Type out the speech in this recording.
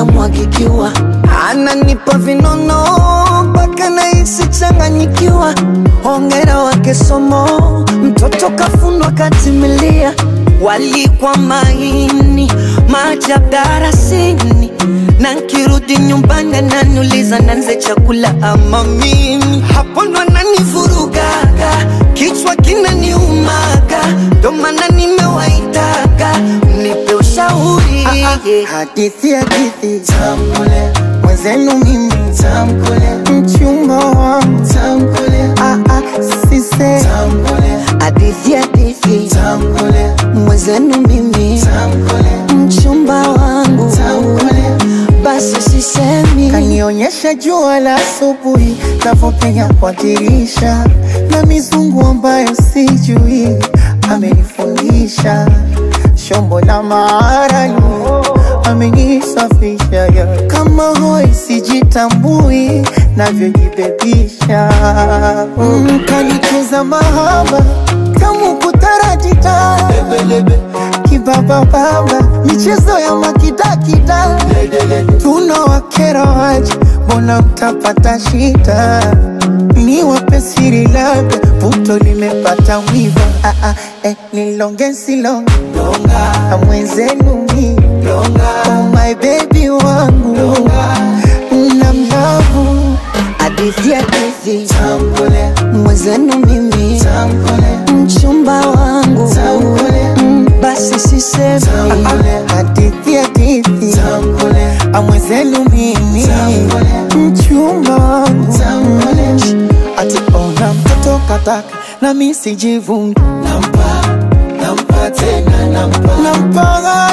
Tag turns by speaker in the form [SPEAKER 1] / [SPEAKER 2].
[SPEAKER 1] namwagikiwa, ananipa vinono mpaka nahisi changanyikiwa. Hongera wake somo, mtoto kafundwa katimilia, walikwa maini maajabu darasini, na nkirudi nyumbani ananiuliza nanze chakula ama mimi, hapo ndo ananivurugaga, kichwa kinaniumaga, ndo maana nimewaitaga mnipe ushauri
[SPEAKER 2] Hadithi hadithi tamkule mwenzenu mimi tamkule mchumba wangu tamkule ah ah sise tamkule
[SPEAKER 1] hadithi hadithi
[SPEAKER 2] tamkule
[SPEAKER 1] mwenzenu mimi
[SPEAKER 2] tamkule
[SPEAKER 1] mchumba wangu
[SPEAKER 2] tamkule
[SPEAKER 1] basi sisemi
[SPEAKER 2] kanionyesha jua la asubuhi navyopenya kwa dirisha na mizungu ambayo sijui amenifundisha shombo la maarani amenisafisha ya kama hoi sijitambui navyojibebisha mm, kanicheza mahaba kamu kutaratita kibabababa michezo ya makidakida tunawakera waje mbona mtapata shida ni wape siri labda puto limepata wiva ah, ah, eh, nilonge nsilonge na mwenzenu mi oh my baby wangu na mlavu
[SPEAKER 1] hadithi hadithi
[SPEAKER 2] tambule
[SPEAKER 1] mwenzenu mimi
[SPEAKER 2] tambule
[SPEAKER 1] mchumba wangu
[SPEAKER 2] tambule
[SPEAKER 1] Mm, basi sisemi
[SPEAKER 2] tambule hadithi hadithi tambule amwenzenu mimi
[SPEAKER 3] Tambule.
[SPEAKER 2] mchumba wangu
[SPEAKER 3] Tambule.
[SPEAKER 2] ati ona mtoto kataka na mi sijivungi
[SPEAKER 3] nampa nampa tena nampa
[SPEAKER 2] nampaga